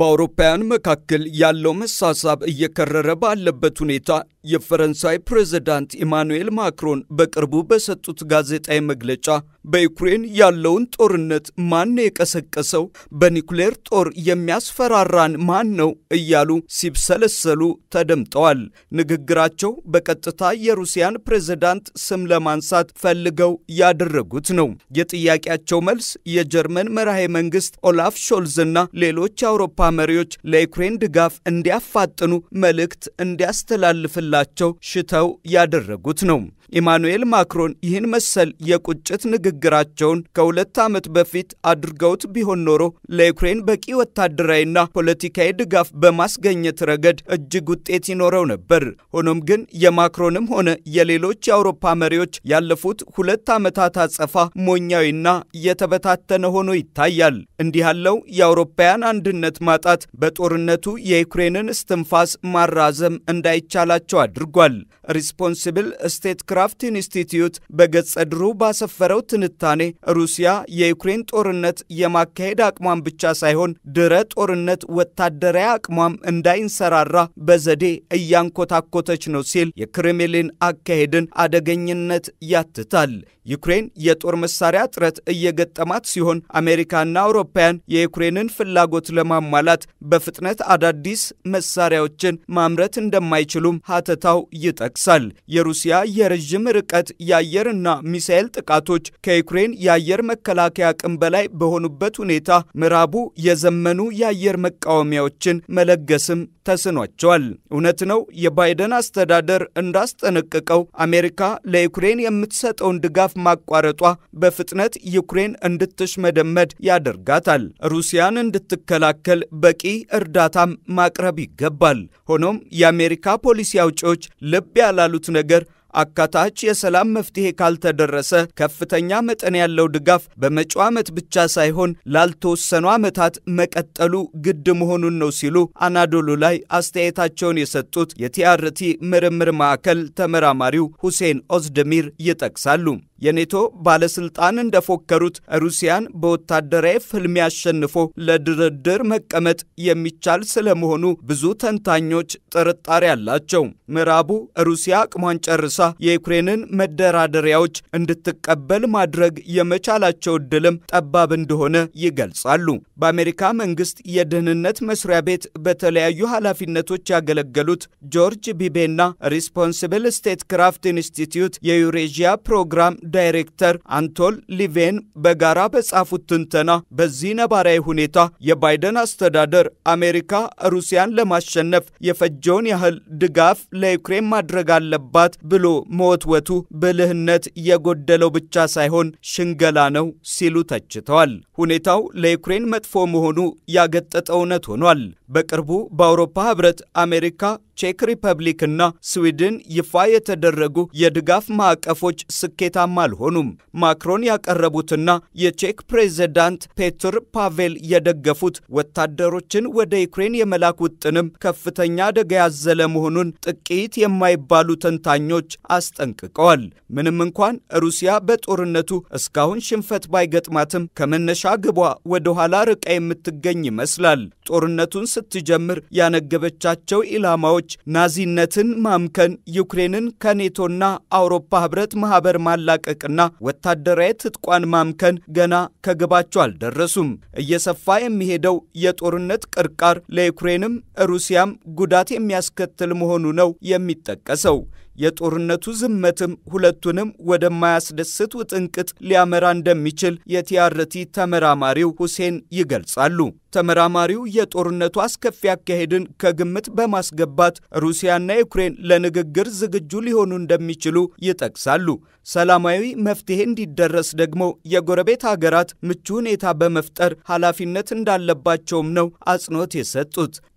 በአውሮፓውያን መካከል ያለው መሳሳብ እየከረረ ባለበት ሁኔታ የፈረንሳይ ፕሬዝዳንት ኢማኑኤል ማክሮን በቅርቡ በሰጡት ጋዜጣዊ መግለጫ በዩክሬን ያለውን ጦርነት ማን የቀሰቀሰው፣ በኒውክሌር ጦር የሚያስፈራራን ማን ነው እያሉ ሲብሰለሰሉ ተደምጠዋል። ንግግራቸው በቀጥታ የሩሲያን ፕሬዝዳንት ስም ለማንሳት ፈልገው ያደረጉት ነው። የጥያቄያቸው መልስ የጀርመን መራሄ መንግስት ኦላፍ ሾልዝና ሌሎች የአውሮፓ መሪዎች ለዩክሬን ድጋፍ እንዲያፋጥኑ መልእክት እንዲያስተላልፍላቸው ሽተው ያደረጉት ነው። ኢማኑኤል ማክሮን ይህን መሰል የቁጭት ንግግራቸውን ከሁለት ዓመት በፊት አድርገውት ቢሆን ኖሮ ለዩክሬን በቂ ወታደራዊና ፖለቲካዊ ድጋፍ በማስገኘት ረገድ እጅግ ውጤት ይኖረው ነበር። ሆኖም ግን የማክሮንም ሆነ የሌሎች የአውሮፓ መሪዎች ያለፉት ሁለት ዓመታት አጸፋ ሞኛዊና የተበታተነ ሆኖ ይታያል። እንዲህ ያለው የአውሮፓውያን አንድነት ማጣት በጦርነቱ የዩክሬንን እስትንፋስ ማራዘም እንዳይቻላቸው አድርጓል። ሪስፖንሲብል ስቴት ክራፍት ኢንስቲትዩት በገጸ ድሩ ባሰፈረው ትንታኔ ሩሲያ የዩክሬን ጦርነት የማካሄድ አቅሟን ብቻ ሳይሆን ድረ ጦርነት ወታደራዊ አቅሟም እንዳይንሰራራ በዘዴ እያንኮታኮተች ነው ሲል የክሬምሊን አካሄድን አደገኝነት ያትታል። ዩክሬን የጦር መሳሪያ እጥረት እየገጠማት ሲሆን አሜሪካና አውሮፓውያን የዩክሬንን ፍላጎት ለማሟላት በፍጥነት አዳዲስ መሳሪያዎችን ማምረት እንደማይችሉም ሀተታው ይጠቅሳል። የሩሲያ የረዥም ርቀት የአየርና ሚሳኤል ጥቃቶች ከዩክሬን የአየር መከላከያ አቅም በላይ በሆኑበት ሁኔታ ምዕራቡ የዘመኑ የአየር መቃወሚያዎችን መለገስም ተስኗቸዋል። እውነት ነው፣ የባይደን አስተዳደር እንዳስጠነቀቀው አሜሪካ ለዩክሬን የምትሰጠውን ድጋፍ ማቋረጧ በፍጥነት ዩክሬን እንድትሽመደመድ ያደርጋታል። ሩሲያን እንድትከላከል በቂ እርዳታም ማቅረብ ይገባል። ሆኖም የአሜሪካ ፖሊሲ አውጪዎች ልብ ያላሉት ነገር አካታች የሰላም መፍትሄ ካልተደረሰ ከፍተኛ መጠን ያለው ድጋፍ በመጪው ዓመት ብቻ ሳይሆን ላልተወሰኑ ዓመታት መቀጠሉ ግድ መሆኑን ነው ሲሉ አናዶሉ ላይ አስተያየታቸውን የሰጡት የቲአርቲ ምርምር ማዕከል ተመራማሪው ሁሴን ኦዝደሚር ይጠቅሳሉ። የኔቶ ባለስልጣን እንደፎከሩት ሩሲያን በወታደራዊ ፍልሚያ አሸንፎ ለድርድር መቀመጥ የሚቻል ስለመሆኑ ብዙ ተንታኞች ጥርጣሬ አላቸው። ምዕራቡ ሩሲያ አቅሟን ጨርሳ የዩክሬንን መደራደሪያዎች እንድትቀበል ማድረግ የመቻላቸው ዕድልም ጠባብ እንደሆነ ይገልጻሉ። በአሜሪካ መንግስት የደህንነት መስሪያ ቤት በተለያዩ ኃላፊነቶች ያገለገሉት ጆርጅ ቢቤና ሪስፖንሲብል ስቴት ክራፍት ኢንስቲትዩት የዩሬዥያ ፕሮግራም ዳይሬክተር አንቶል ሊቬን በጋራ በጻፉት ትንተና በዚህ ነባራዊ ሁኔታ የባይደን አስተዳደር አሜሪካ ሩሲያን ለማሸነፍ የፈጀውን ያህል ድጋፍ ለዩክሬን ማድረግ አለባት ብሎ መወትወቱ ብልህነት የጎደለው ብቻ ሳይሆን ሽንገላ ነው ሲሉ ተችተዋል። ሁኔታው ለዩክሬን መጥፎ መሆኑ ያገጠጠ እውነት ሆኗል። በቅርቡ በአውሮፓ ህብረት አሜሪካ ቼክ ሪፐብሊክና ስዊድን ይፋ የተደረጉ የድጋፍ ማዕቀፎች ስኬታማ አልሆኑም። ማክሮን ያቀረቡትና የቼክ ፕሬዝዳንት ፔትር ፓቬል የደገፉት ወታደሮችን ወደ ዩክሬን የመላክ ውጥንም ከፍተኛ አደጋ ያዘለ መሆኑን ጥቂት የማይባሉ ተንታኞች አስጠንቅቀዋል። ምንም እንኳን ሩሲያ በጦርነቱ እስካሁን ሽንፈት ባይገጥማትም ከመነሻ ግቧ ወደ ኋላ ርቃ የምትገኝ ይመስላል። ጦርነቱን ስትጀምር ያነገበቻቸው ኢላማዎች ናዚነትን ማምከን፣ ዩክሬንን ከኔቶና አውሮፓ ህብረት ማህበር ማላቀቅና ወታደራዊ ትጥቋን ማምከን ገና ከግባቸው አልደረሱም። እየሰፋ የሚሄደው የጦርነት ቅርቃር ለዩክሬንም ሩሲያም ጉዳት የሚያስከትል መሆኑ ነው የሚጠቀሰው። የጦርነቱ ዝመትም ሁለቱንም ወደማያስደስት ውጥንቅጥ ሊያመራ እንደሚችል የቲአርቲ ተመራማሪው ሁሴን ይገልጻሉ። ተመራማሪው የጦርነቱ አስከፊ አካሄድን ከግምት በማስገባት ሩሲያና ዩክሬን ለንግግር ዝግጁ ሊሆኑ እንደሚችሉ ይጠቅሳሉ። ሰላማዊ መፍትሄ እንዲደረስ ደግሞ የጎረቤት ሀገራት ምቹ ሁኔታ በመፍጠር ኃላፊነት እንዳለባቸውም ነው አጽንኦት የሰጡት።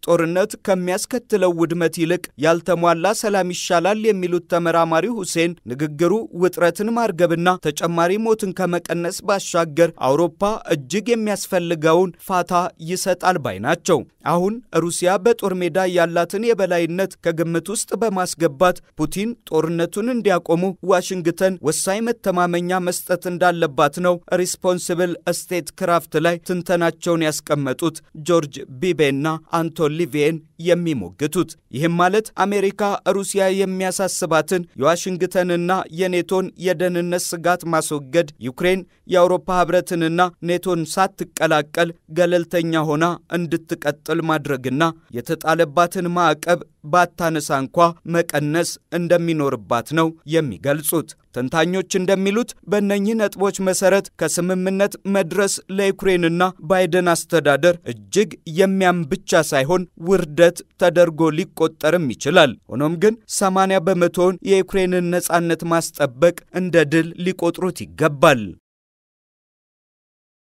ጦርነት ከሚያስከትለው ውድመት ይልቅ ያልተሟላ ሰላም ይሻላል የሚሉት ተመራማሪው ሁሴን ንግግሩ ውጥረትን ማርገብና ተጨማሪ ሞትን ከመቀነስ ባሻገር አውሮፓ እጅግ የሚያስፈልገውን ፋታ ይሰጣል ባይ ናቸው። አሁን ሩሲያ በጦር ሜዳ ያላትን የበላይነት ከግምት ውስጥ በማስገባት ፑቲን ጦርነቱን እንዲያቆሙ ዋሽንግተን ወሳኝ መተማመኛ መስጠት እንዳለባት ነው ሪስፖንስብል ስቴት ክራፍት ላይ ትንተናቸውን ያስቀመጡት ጆርጅ ቢቤና አንቶን ሊቪየን የሚሞግቱት። ይህም ማለት አሜሪካ ሩሲያ የሚያሳስባትን የዋሽንግተንና የኔቶን የደህንነት ስጋት ማስወገድ፣ ዩክሬን የአውሮፓ ህብረትንና ኔቶን ሳትቀላቀል ገለልተኛ ሆና እንድትቀጥል ማድረግና የተጣለባትን ማዕቀብ ባታነሳ እንኳ መቀነስ እንደሚኖርባት ነው የሚገልጹት። ተንታኞች እንደሚሉት በእነኚህ ነጥቦች መሰረት ከስምምነት መድረስ ለዩክሬንና ባይደን አስተዳደር እጅግ የሚያም ብቻ ሳይሆን ውርደት ተደርጎ ሊቆጠርም ይችላል። ሆኖም ግን 80 በመቶውን የዩክሬንን ነጻነት ማስጠበቅ እንደ ድል ሊቆጥሩት ይገባል።